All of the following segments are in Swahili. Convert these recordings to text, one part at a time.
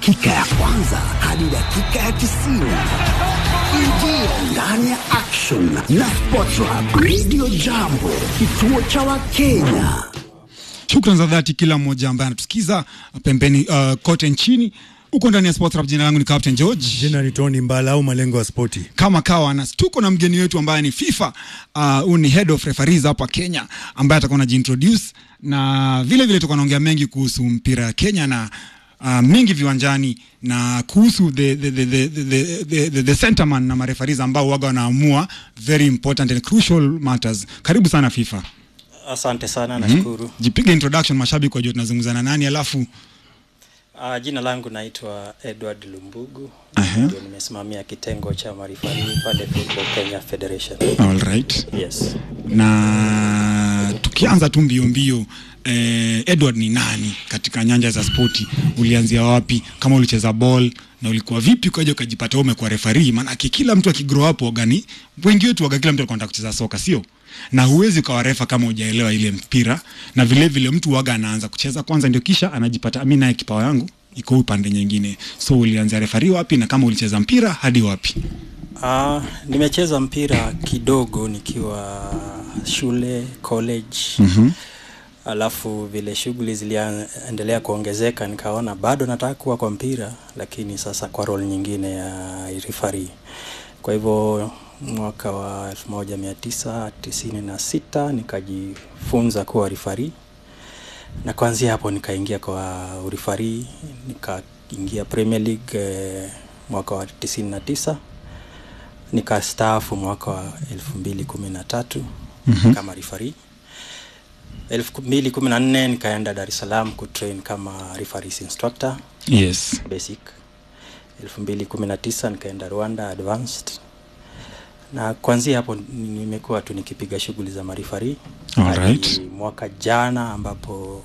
dakika ya kwanza hadi dakika ya tisini. Ingia ndani ya action na Sports Hub Radio Jambo, kituo cha Wakenya. Shukran za dhati kila mmoja ambaye anatusikiza pembeni uh, kote nchini huko ndani ya Sports Hub. Jina langu ni Captain George. Jina ni Tony Mbala au malengo ya spoti. Kama kawa na tuko na mgeni wetu ambaye ni FIFA huyu uh, ni head of referees hapa Kenya ambaye atakuwa anajiintroduce na vile vile tutakuwa naongea mengi kuhusu mpira ya Kenya na uh, mingi viwanjani na kuhusu the, the, the, the, the, the, the, the centerman na marefaris ambao waga wanaamua very important and crucial matters. Karibu sana FIFA. Asante sana, nashukuru. Jipige introduction mashabiki wajue tunazungumza na nani, alafu Uh, jina langu naitwa Edward Lumbugu, Aha. ndio nimesimamia kitengo cha marifari pale Football Kenya Federation. all right. Yes. na tukianza tu mbio mbio eh, Edward ni nani katika nyanja za spoti? Ulianzia wapi? Kama ulicheza ball na ulikuwa vipi ukaja ukajipata wewe umekuwa referee? Maanake kila mtu akigrow up wagani, wengi wetu waga, kila mtu alikuwa anataka kucheza soka, sio? Na huwezi ukawa refa kama hujaelewa ile mpira, na vile vile mtu waga anaanza kucheza kwanza, ndio kisha anajipata mimi naye kipawa yangu iko upande nyingine. So ulianzia referee wapi, na kama ulicheza mpira hadi wapi? Uh, nimecheza mpira kidogo nikiwa shule college. Mhm. Alafu vile shughuli ziliendelea kuongezeka, nikaona bado nataka kuwa kwa mpira, lakini sasa kwa role nyingine ya referee. Kwa hivyo mwaka wa 1996 nikajifunza kuwa referee na kuanzia hapo nikaingia kwa urifari, nikaingia Premier League eh, mwaka wa 99 nikastaafu mwaka wa 2013 Mhm. kama referee. 2014 nikaenda Dar es Salaam kutrain kama referees instructor Yes. basic. 2019 nikaenda Rwanda advanced, na kuanzia hapo nimekuwa tu nikipiga shughuli za marifari Alright. mwaka jana ambapo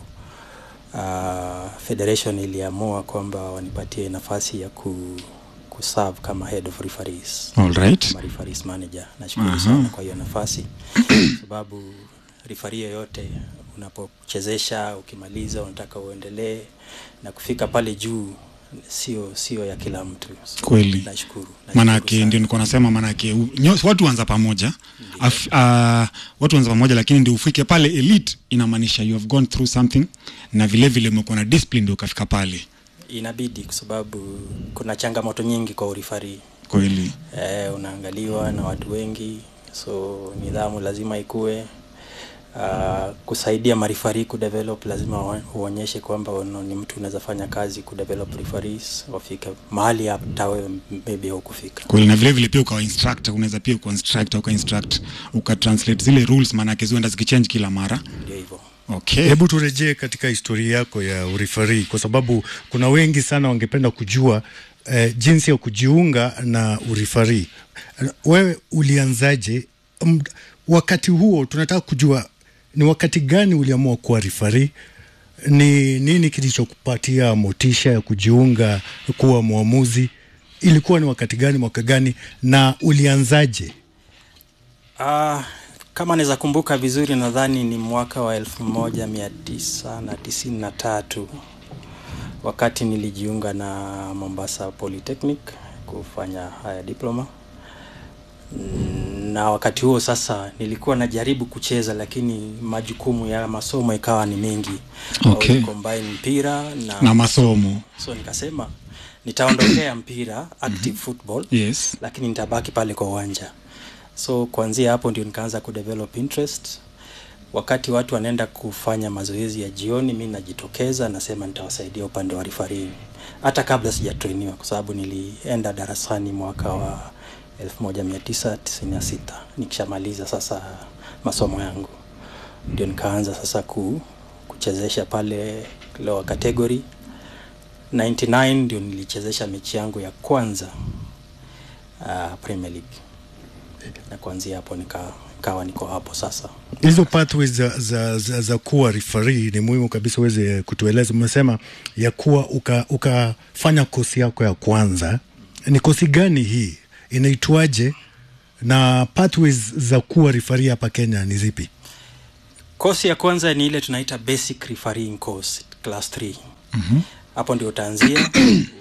uh, federation iliamua kwamba wanipatie nafasi ya ku kuserve kama head of referees All right. kama referees manager. Nashukuru Aha. sana kwa hiyo nafasi sababu referee yoyote unapochezesha ukimaliza unataka uendelee na kufika pale juu sio sio ya kila mtu. So, Kweli. Nashukuru. nashukuru manake sana. ndio nilikuwa nasema manake u- nyo- watu wanza pamoja Af, uh, watu wanza pamoja lakini ndio ufike pale elite inamaanisha you have gone through something na vile vile umekuwa na discipline ndio ukafika pale inabidi kwa sababu kuna changamoto nyingi kwa urifari kweli eh, unaangaliwa na watu wengi so nidhamu lazima ikue uh, kusaidia marifari kudevelop lazima wa- uonyeshe kwamba uno- ni mtu unaweza fanya kazi kudevelop referees wafike mahali hata wewe maybe hukufika kweli na vile vile pia ukawa instructor unaweza pia uka instructor uka instruct uka translate zile rules maanake zienda zikichange kila mara ndio hivyo okay Hebu turejee katika historia yako ya urifari, kwa sababu kuna wengi sana wangependa kujua eh, jinsi ya kujiunga na urifari. Wewe ulianzaje? M, wakati huo tunataka kujua ni wakati gani uliamua kuwa rifari, ni nini kilichokupatia motisha ya kujiunga kuwa mwamuzi? Ilikuwa ni wakati gani, mwaka gani, na ulianzaje? Uh, kama naweza kumbuka vizuri nadhani ni mwaka wa elfu moja mia tisa na tisini na tatu wakati nilijiunga na Mombasa Polytechnic kufanya haya diploma Mm, na wakati huo sasa nilikuwa najaribu kucheza lakini majukumu ya masomo ikawa ni mengi Okay. Au combine mpira na, na masomo so nikasema nitaondokea mpira active football yes lakini nitabaki pale kwa uwanja so kuanzia hapo ndio nikaanza kudevelop interest wakati watu wanaenda kufanya mazoezi ya jioni mi najitokeza nasema nitawasaidia upande wa referee hata kabla sijatrainiwa kwa sababu nilienda darasani mwaka wa 1996 nikishamaliza sasa masomo yangu ndio nikaanza sasa ku, kuchezesha pale lower category 99 ndio nilichezesha mechi yangu ya kwanza uh, Premier League na kuanzia hapo nika kawa niko hapo sasa. hizo pathways za, za, za, za kuwa referee ni muhimu kabisa uweze kutueleza. Umesema ya kuwa uka- ukafanya kosi yako ya kwanza, ni kosi gani hii, inaitwaje, na pathways za kuwa referee hapa Kenya ni zipi? Kosi ya kwanza ni ile tunaita basic refereeing course class 3. Mhm. Hapo ndio utaanzia uende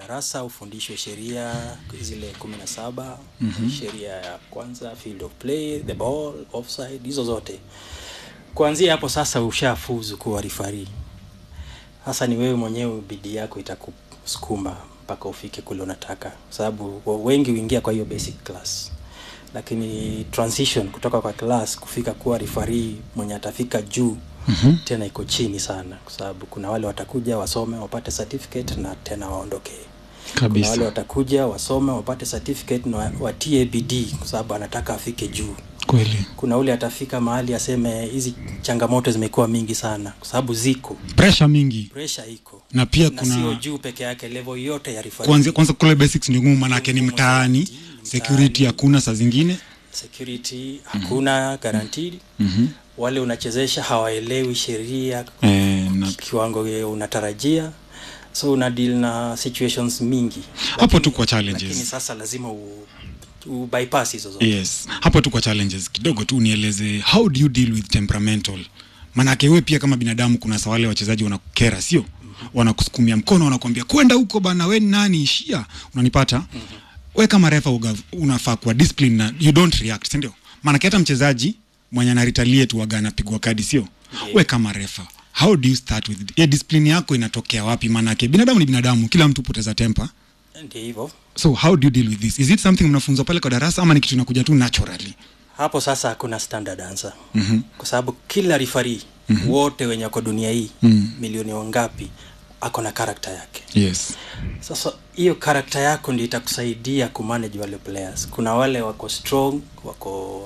darasa ufundishwe sheria zile kumi na saba sheria ya kwanza field of play the ball offside hizo zote kuanzia hapo sasa ushafuzu kuwa rifari hasa ni wewe mwenyewe bidii yako itakusukuma mpaka ufike kule unataka kwa sababu wa- wengi huingia kwa hiyo basic class lakini transition kutoka kwa class kufika kuwa rifari mwenye atafika juu mm-hmm. tena iko chini sana kwa sababu kuna wale watakuja wasome wapate certificate na tena waondokee kuna wale kabisa watakuja wasome wapate certificate na wa- watie bidii kwa sababu anataka afike juu kweli kuna ule atafika mahali aseme hizi changamoto zimekuwa mingi sana kwa sababu ziko pressure mingi pressure iko na pia na sio kuna juu peke yake level yote ya referee. kwanza kwanza kule basics ndio ngumu manake ni Ngumu mtaani zaidi, security mtaani. hakuna saa zingine security hakuna guaranteed Mhm. wale unachezesha hawaelewi sheria eh, na kiwango ye unatarajia so una deal na situations mingi Hapo tu kwa challenges. lakini sasa lazima u, u bypass hizo zote yes hapo tu kwa challenges kidogo tu nieleze how do you deal with temperamental manake we pia kama binadamu kuna sa wale wachezaji wanakukera sio wanakusukumia mkono wanakuambia kwenda huko bana we ni nani ishia unanipata we kama refa uga, unafaa kuwa discipline na you don't react sindio manake hata mchezaji mwenye anaritalie tu waga anapigwa kadi sio we kama refa how do you start with yeah, discipline yako inatokea wapi manake binadamu ni binadamu kila mtu poteza temper ndio hivyo so how do you deal with this is it something mnafunzwa pale kwa darasa ama ni kitu inakuja tu naturally hapo sasa hakuna standard answer mm-hmm. kwa sababu kila rifari mm-hmm. wote wenye wako dunia hii mm-hmm. milioni wangapi ako na karakta yake yes sasa hiyo karakta yako ndio itakusaidia kumanage wale players kuna wale wako strong wako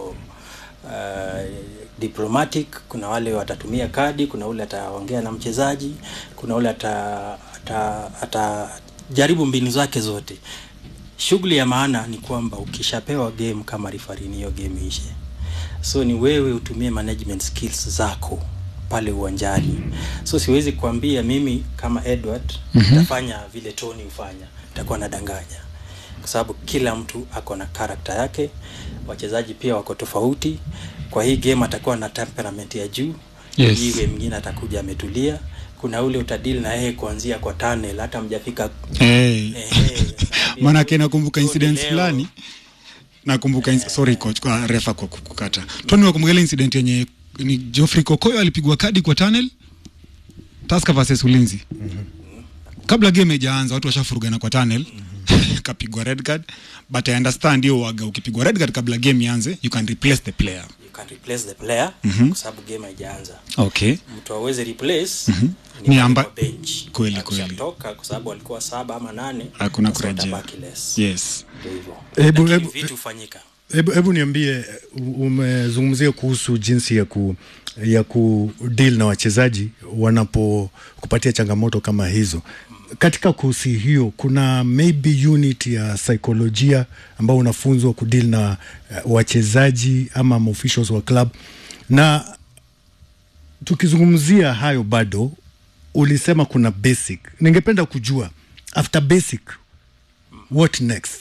uh, diplomatic kuna wale watatumia kadi kuna ule ataongea na mchezaji kuna ule ata, ata, ata jaribu mbinu zake zote shughuli ya maana ni kwamba ukishapewa game kama rifarini hiyo game ishe so ni wewe utumie management skills zako pale uwanjani so siwezi kuambia mimi kama edward mm-hmm. tafanya vile tony hufanya takuwa nadanganya kwa sababu kila mtu ako na karakta yake wachezaji pia wako tofauti kwa hii game atakuwa na temperament ya juu Yes. hii game mwingine atakuja ametulia kuna ule utadili na yeye kuanzia kwa tunnel hata mjafika hey. Ehe, manake nakumbuka Tony incident leo. fulani nakumbuka ins- sorry coach kwa refa kwa kukata tony wakumbuka ile incident yenye ni Geoffrey Kokoyo alipigwa kadi kwa tunnel Tusker versus Ulinzi kabla game haijaanza watu washafurugana kwa tunnel kapigwa red card but I understand hiyo waga ukipigwa red card kabla game ianze you can replace the player you can replace the player mm-hmm. kwa sababu game haijaanza okay mtu aweze replace Mhm. ni Ni pale amba- kwa bench Kweli, Akishatoka, kwa sababu walikuwa saba ama nane hakuna sasa kurejea watabaki less. yes Ndio hivyo Hebu- Lakini hebu- vitu hufanyika Hebu hebu niambie, u- umezungumzia kuhusu jinsi ya ku ya ku deal na wachezaji wanapokupatia changamoto kama hizo. Katika kosi hiyo kuna maybe unit ya saikolojia ambao unafunzwa kudeal na uh, wachezaji ama officials wa club, na tukizungumzia hayo bado ulisema kuna basic. Ningependa kujua after basic what next?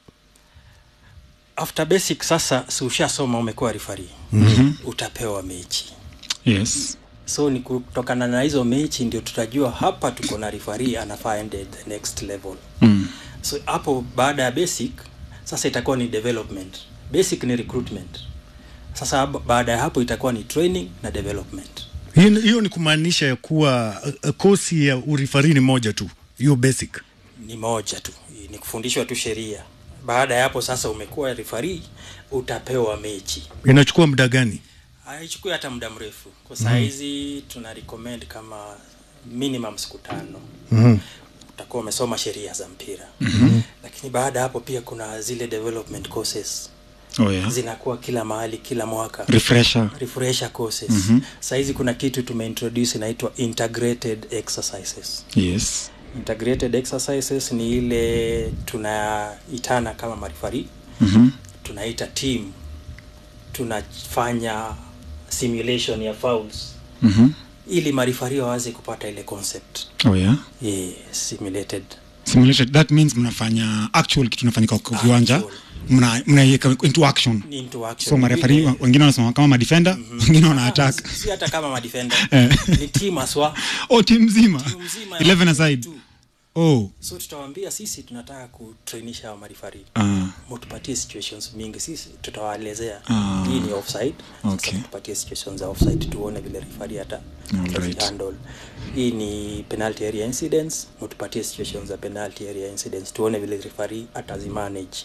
after basic sasa si ushasoma umekuwa rifari mm-hmm. utapewa mechi yes so ni kutokana na hizo mechi ndio tutajua hapa tuko na rifari anafaa ende the next level mm. so hapo baada ya basic sasa itakuwa ni development basic ni recruitment sasa hab- baada ya hapo itakuwa ni training na development Hiyo hiyo ni kumaanisha ya kuwa uh, uh, kosi ya urifari ni moja tu, hiyo basic. ni moja tu ni kufundishwa tu sheria baada ya hapo sasa umekuwa rifari utapewa mechi Inachukua muda gani? haichukui hata muda mrefu kwa saa hizi mm. tuna recommend kama minimum siku tano mm utakuwa umesoma sheria za mpira mm-hmm. lakini baada ya hapo pia kuna zile development courses oh yeah zinakuwa kila mahali kila mwaka refresher refresher courses mm-hmm. sahizi kuna kitu tumeintroduce inaitwa integrated exercises yes integrated exercises ni ile tunaitana kama marifari mhm tunaita team tunafanya simulation ya fouls mhm ili marifari waweze kupata ile concept oh yeah yeah, simulated simulated that means mnafanya actual kitu inafanyika kwa kiwanja Actual. mna mnaiweka into action into action so marefari Ile- wengine wanasema kama madefender wengine wana attack si si hata kama madefender Eh. ni team aswa oh team mzima Timu mzima ya 11 watu aside tu. oh so tutawaambia sisi tunataka kutrainisha hawa marifari ah, mutupatie situations mingi sisi tutawaelezea Ah. hii ni offside Okay. sasa tupatie situations za offside tuone vile rifari hata Alright. handle hii ni penalty area incidents mutupatie situations za penalty area incidents tuone vile rifari atazimanage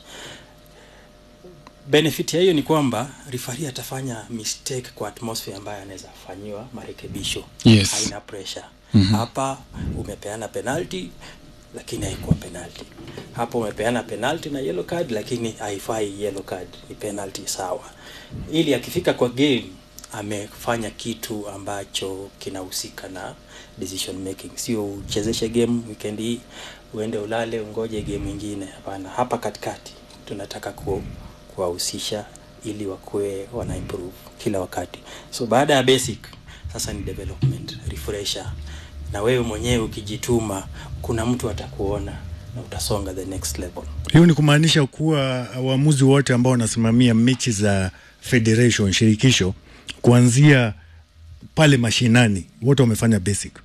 benefit ya hiyo ni kwamba rifari atafanya mistake kwa atmosphere ambayo anaweza fanyiwa marekebisho Yes. haina pressure mm-hmm. hapa umepeana penalty lakini haikuwa penalty hapa umepeana penalty na yellow card lakini haifai yellow card ni penalty sawa ili akifika kwa game amefanya kitu ambacho kinahusika na decision making sio uchezeshe game weekend hii uende ulale ungoje game ingine hapana hapa katikati tunataka ku, kuwahusisha ili wakuwe wana improve kila wakati so baada ya basic sasa ni development refresher na wewe mwenyewe ukijituma kuna mtu atakuona na utasonga the next level hiyo ni kumaanisha kuwa waamuzi wote ambao wanasimamia mechi za federation shirikisho kuanzia pale mashinani wote wamefanya basic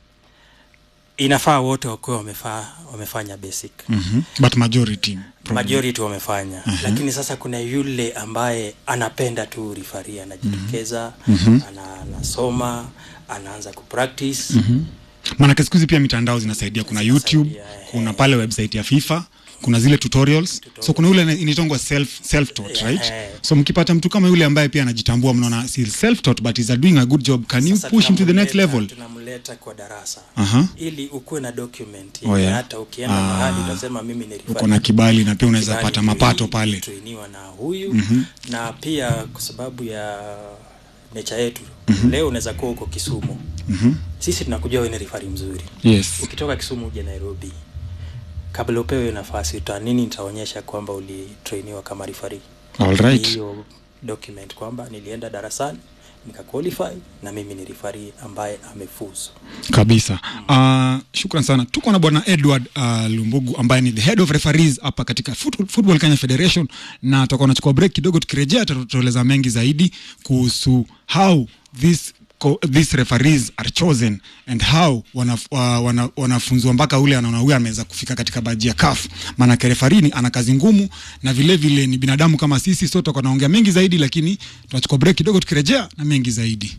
inafaa wote wakuwe wamefaa wamefanya basic mhm. but majority majority wamefanya uh-huh. lakini sasa kuna yule ambaye anapenda tu rifari anajitokeza uh-huh. ana, anasoma anaanza kupractice uh-huh. maanake siku hizi pia mitandao zinasaidia kuna youtube Zinasaidia, eh. kuna pale website ya fifa kuna zile tutorials so kuna yule inaitongwa self self taught right Eh. so mkipata mtu kama yule ambaye pia anajitambua mnaona si self taught but is doing a good job can you Sasa push him to the next tunamleta- level tunamleta kwa darasa Aha. ili ukuwe na document Oh, yeah. hata ukienda Ah. mahali utasema mimi ni uko na kibali na pia unaweza pata mapato pale trainiwa na huyu mm-hmm. na pia kwa sababu ya nature yetu mm-hmm. leo unaweza kuwa uko kisumu mm-hmm. sisi tunakujua wewe ni rifari mzuri yes ukitoka kisumu uje nairobi kabla upewe hiyo nafasi uta nini nitaonyesha kwamba ulitrainiwa kama rifari all right hiyo document kwamba nilienda darasani nikaqualify na mimi ni rifari ambaye amefuzu kabisa uh, shukran sana tuko na bwana edward uh, lumbugu ambaye ni the head of referees hapa katika Foot- football kenya federation na tutakuwa nachukua break kidogo tukirejea tutatueleza mengi zaidi kuhusu how this co- these referees are chosen and how wanaf, uh, wana, wanafunzwa mpaka ule anaona huyu ameweza kufika katika baji ya kaf maanake refarini ana kazi ngumu na vile vile ni binadamu kama sisi so tutakuwa naongea mengi zaidi lakini tunachukua break kidogo tukirejea na mengi zaidi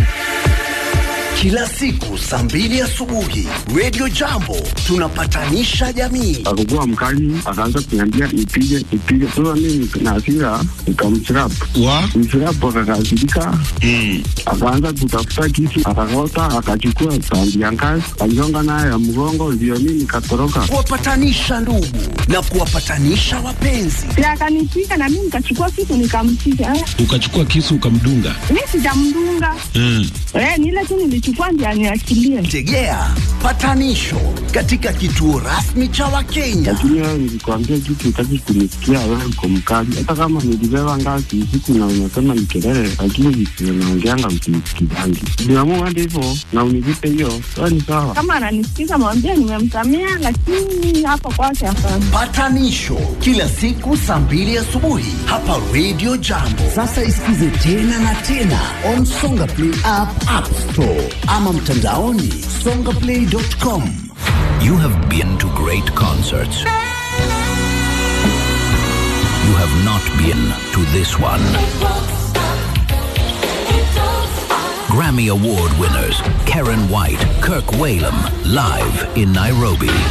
kila siku saa mbili asubuhi Radio Jambo tunapatanisha jamii. akakuwa mkali, akaanza kuniambia nipige nipige. Sasa mimi na hasira nikamchirap wa mchirap, akakasirika akaanza kutafuta kisu, akakota, akachukua tandi ya ngazi, aligonga nayo ya mgongo, ndio mimi nikatoroka. kuwapatanisha ndugu na kuwapatanisha wapenzi. na akanipiga na mimi nikachukua kitu nikampiga. Eh, ukachukua kisu ukamdunga Mi sijamdunga mm. eh, ni ile tu nilichukua ndio aniachilie. Tegea patanisho katika kituo rasmi cha Wakenya. Lakini wewe nilikwambia kitu, utaki kunisikia, wewe uko mkali. Hata kama nilibeba ngazi usiku na unasema ni kelele, lakini vitu unaongeanga msinisikizangi. Niamua hadi hivyo na univipe hiyo, sawa ni sawa. Kama ananisikiza mwambie nimemsamea, lakini hapo kwake hapana. Patanisho kila siku saa mbili asubuhi hapa Radio Jambo. Sasa isikize tena na tena on Songa Play app, App Store ama mtandaoni songaplay.com. You have been to great concerts. You have not been to this one. Grammy Award winners Karen White, Kirk Whalum, live in Nairobi.